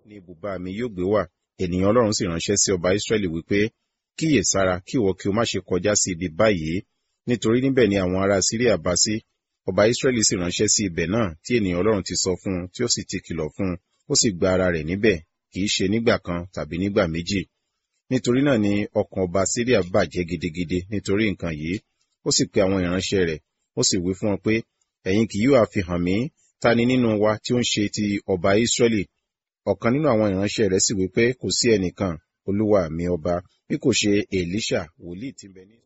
ni ibùba mi yóò gbé wà ènìyàn ọlọ́run sì ránṣẹ́ sí ọba ísírẹ́lì wípé kíyè sára kí ìwọ kí o má ṣe kọjá sí ibi báyìí nítorí níbẹ̀ ni àwọn ará síríà bá sí ọba ísírẹ́lì sì ránṣẹ́ sí ibẹ̀ náà tí ènìyàn ọlọ́run ti sọ fún un tí ó sì ti kìlọ̀ fún un ó sì gba ara rẹ̀ níbẹ̀ kì í ṣe nígbà kan tàbí nígbà méjì nítorí náà ni ọkàn ọba síríà bàjẹ́ gidigidi nítorí nǹkan yìí ó sì pe àwọn ìránṣẹ́ rẹ̀ ó sì wí fún wọn pé ẹ̀yin kì yóò àfihàn mí ta ni nínú wa tí ó ń ṣe ti ọba ísírẹ́lì ọ̀kan nínú àwọn ìránṣẹ́ rẹ̀ sì wí pé kò sí ẹnìkan olúwa mi ọba bí kò ṣe èlíṣà wòlíì tí ń bẹ ní.